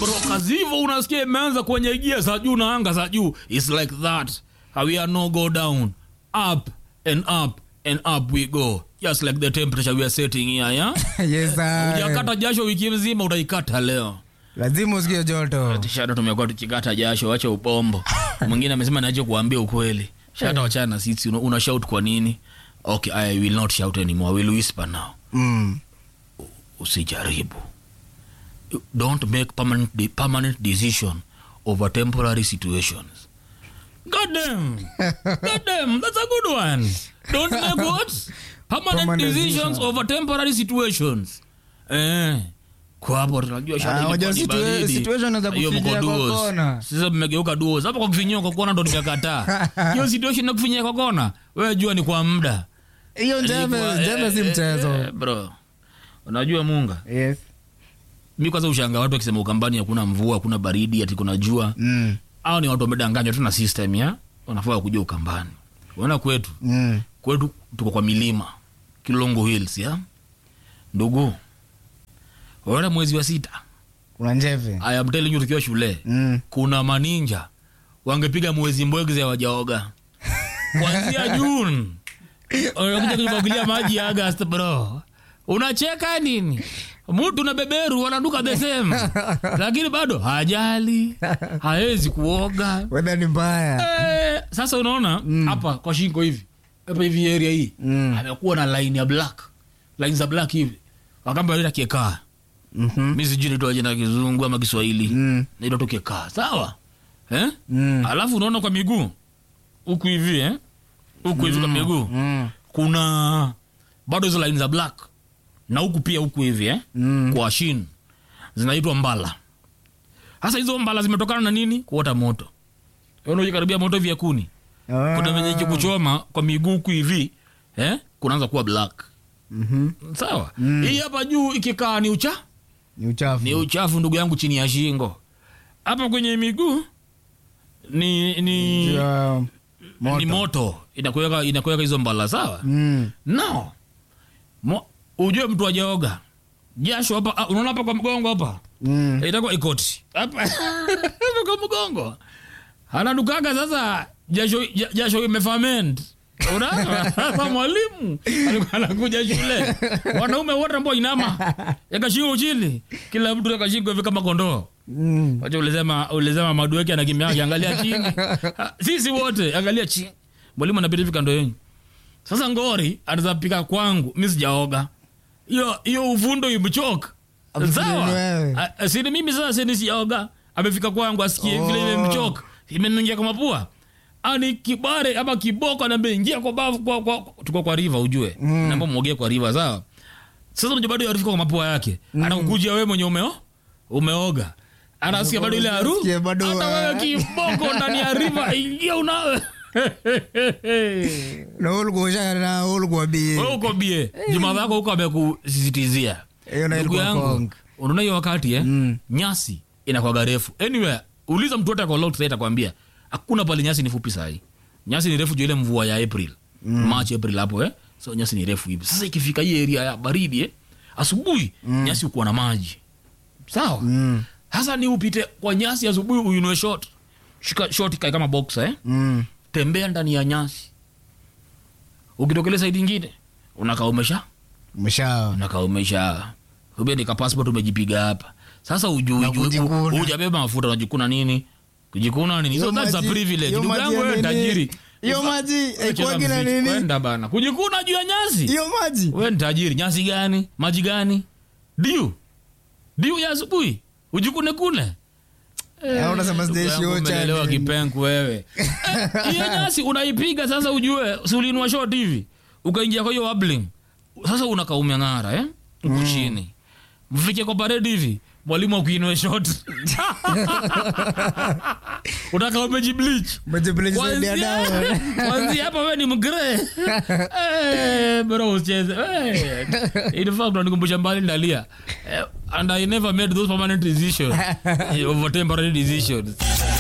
bro kazivo unasikia imeanza kwenye gia za juu na anga za juu its like that we are no go down up and up and up we go just like the temperature we are setting here yeah? yes, sir. ujakata jasho wiki mzima utaikata leo lazima usikie joto shata tumekuwa tukikata jasho wacha upombo mwingine amesema nacho kuambia ukweli shata wachana na sisi una, una shout kwa nini okay i will not shout anymore I will whisper now mm. usijaribu don't make permanent, de- permanent decision over temporary situations God damn. God damn. That's a good one. Don't make what? Permanent, Permanent decisions decision. over temporary situations. Eh. Kwa hapo tunajua shati Ah, ilikuwa wajua ni situa- baridi. situation inaweza Hiyo mko kufinyia kwa duos. kona. Sasa mmegeuka duos. Hapo kwa kufinyia kwa kona ndo nimekataa. Hiyo situation na kufinyia kwa kona. Wewe jua ni kwa muda. hiyo njeve Ilikuwa- njeve si eh, eh, mchezo eh, Bro. Unajua Munga? yes. mi kwanza ushanga watu wakisema ukambani hakuna mvua hakuna baridi ati kuna jua mm. au ni watu wamedanganywa tu na system ya wanafaa kuja ukambani unaona kwetu Mm. kwetu tuko kwa milima kilongo hills ya ndugu unaona mwezi wa sita kuna njeve I am telling you tukiwa shule mm. kuna maninja wangepiga mwezi mbwegze wajaoga kwanzia june wanakuja kujibagulia maji ya agast bro unacheka nini mtu na beberu wanaduka the same lakini bado hajali hawezi kuoga wedha ni mbaya Eh, sasa unaona hapa kwa shingo hivi hapa hivi area hii Mm. amekuwa na line ya black line za black hivi wakamba ita kiekaa Mhm. mi sijui naitwa jina kizungu ama kiswahili Mm. naitwa tu kiekaa sawa eh? Mm. alafu unaona kwa miguu huku hivi eh? huku hivi kwa miguu Mm. kuna bado hizo line za black na huku pia huku hivi eh? Mm. kwa shin zinaitwa mbala hasa hizo mbala zimetokana na nini kuota moto unajikaribia moto hivi ya kuni Ah. kuna venye kuchoma kwa miguu huku hivi eh? kunaanza kuwa black Mhm. sawa hii hapa juu ikikaa ni ucha ni uchafu ni uchafu ndugu yangu chini ya shingo hapa kwenye miguu ni ni, Ya moto. ni moto inakuweka inakuweka hizo mbala sawa Mm. no Mo, ujue mtu ajaoga jasho hapa ah, unaona hapa kwa mgongo hapa Mm. itakuwa ikoti hapa hapa kwa mgongo anadukaga sasa jasho ja- jasho imefament unaona sasa mwalimu alikuwa anakuja shule wanaume wote ambao inama yakashingo chini kila mtu yakashingo hivi kama kondoo Mm. wacha ulisema ulisema madueke anakimbia akiangalia chini Ha, sisi wote angalia chini mwalimu anapita hivi kando yenu sasa ngori anaweza pika kwangu mi sijaoga hiyo hiyo uvundo imchoka Afikirie sawa ni wewe. A- a- sini mimi sasa sini sijaoga amefika kwangu asikie Oh. vile imemchoka imenungia kwa mapua ani kibare ama kiboko anaambia ingia kwa bavu kwa, kwa, tuko kwa riva ujue mm. naomba mwogee kwa riva sawa sasa unajua bado yarifika kwa mapua yake mm. anakukujia wewe mwenye umeo umeoga anasikia bado ile haru Unasikia bado, hata wewe ah. kiboko ndani ya riva ingia unawe na ulikuwa usha- na ulikuwa bie wewe uko bie juma zako huko amekusisitizia Hiyo na ndugu ilikuwa yangu kong. unaona hiyo wakati eh? Mm. nyasi inakwaga refu anyway uliza mtu wote akolot sai atakwambia hakuna pale nyasi ni fupi sahi nyasi ni refu juu ile mvua ya april mm. march april hapo eh? so nyasi ni refu hivi sasa ikifika hii area ya baridi eh? asubuhi mm. nyasi ukuwa na maji sawa Mm. hasa ni upite kwa nyasi asubuhi uinue shot shika shot ikae kama boxer eh? Mm. tembea ndani ya nyasi ukitokele saidi ingine unakaa umesha Umesha- unakaa umesha ubia nika passport umejipiga hapa sasa ujui Na ujui- kujikuna. u- hujabeba mafuta unajikuna nini kujikuna nini so Hiyo that's a maji- privilege hiyo ndugu maji yangu ya wewe nini? tajiri hiyo maji Wewe cheza haikuwagi na mziki. nini kwenda bana kujikuna juu ya nyasi hiyo maji wewe ni tajiri nyasi gani maji gani diu diu ya asubuhi ujikune kule Eh, unasema sijaishi Ocha, umeelewa nini? kipenku wewe Eh, hiyo nyasi unaipiga sasa ujue si uliinua short hivi ukaingia kwa hiyo wabling sasa unakaa umeng'ara eh? huku chini mfike kwa paredi hivi mwalimu akuinue short unakaa umejiblich Umejibleach zaidi ya dawa. kwanzia hapa we ni mgre Eh, bro usicheze Eh, in fact unanikumbusha mbali ndalia Eh, and i never made those permanent decisions over temporary decisions